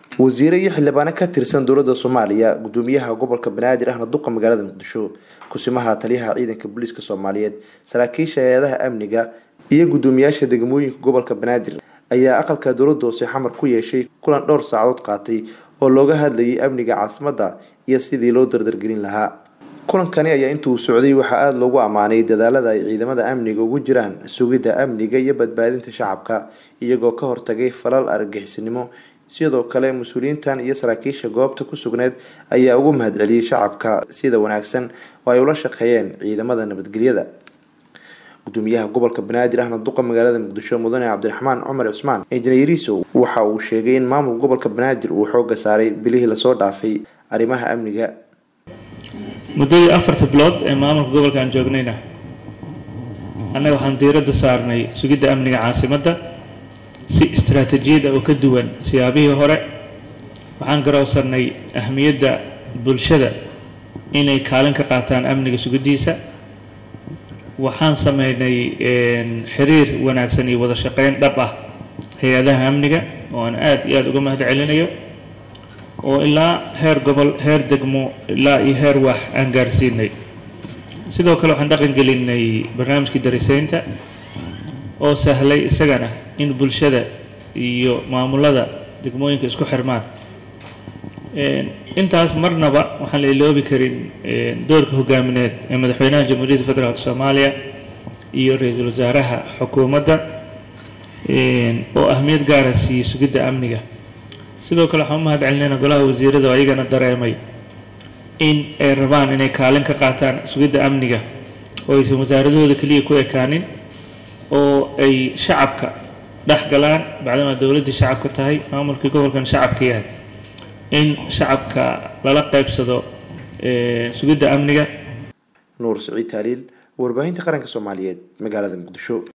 wasiire iyo xildhibaano ka tirsan dowladda soomaaliya gudoomiyaha gobolka banaadir ahna duqa magaalada muqdisho kusimaha taliyaha ciidanka booliiska soomaaliyeed saraakiisha hay-adaha amniga iyo gudoomiyaasha degmooyinka gobolka banaadir ayaa aqalka dowladda hoose xamar ku yeeshay kulan dhowr saacadood qaatay oo looga hadlayay amniga caasimadda iyo sidii loo dardargelin lahaa kulankani ayaa intuu socday waxaa aada loogu ammaanay dadaalada ay ciidamada amniga ugu jiraan sugidda amniga iyo badbaadinta shacabka iyagoo ka hortagay falal argagixisnimo sidoo kale mas-uuliyiintan iyo saraakiisha goobta ku sugneed ayaa ugu mahadceliyey shacabka sida wanaagsan oo ay ula shaqeeyeen ciidamada nabadgelyada gudoomiyaha gobolka banaadir ahna duqa magaalada muqdisho mudane cabdiraxmaan cumar cusmaan injineeriso waxa uu sheegay in maamulka gobolka banaadir uu xooga saaray bilihii lasoo dhaafay arrimaha amniga muddadii afarta bilood ee maamulka gobolka aan joognayna annaga waxaan diiradda saarnay sugidda amniga caasimadda si istaraatiijiyad ah oo ka duwan siyaabihii hore waxaan garowsanay ahmiyadda bulshada inay kaalin ka qaataan amniga sugiddiisa waxaan sameynay xiriir wanaagsan iyo wada shaqeyn dhab ah hay-adaha amniga oo aan aada iyo aada uga mahad celinayo oo ilaa heer gobol heer degmo ilaa iyo heer wax aan gaarsiinay sidoo kale waxaan dhaqan gelinay barnaamijkii dariseynta oo sahlay isagana in bulshada iyo maamulada degmooyinka isku xirmaan intaas marnaba waxaan la iloobi karin doorka hogaamineed ee madaxweynaha jamhuuriyadda federaalk soomaaliya iyo ra-iisul wasaaraha xukuumadda oo ahmiyad gaara siiyey sugidda amniga sidoo kale waxaan u mahad celinayna golaha wasiirada oo ayagana dareemay in ay rabaan inay kaalin ka qaataan sugidda amniga oo aysan wasaaradahooda keliya ku ekaanin oo ay shacabka dhex galaan bacdamaa dowladdii shacabka tahay maamulkii gobolkan shacabka yahay in shacabka lala qaybsado sugidda amniga nuur siciid taaliil warbaahinta qaranka soomaaliyeed magaalada muqdisho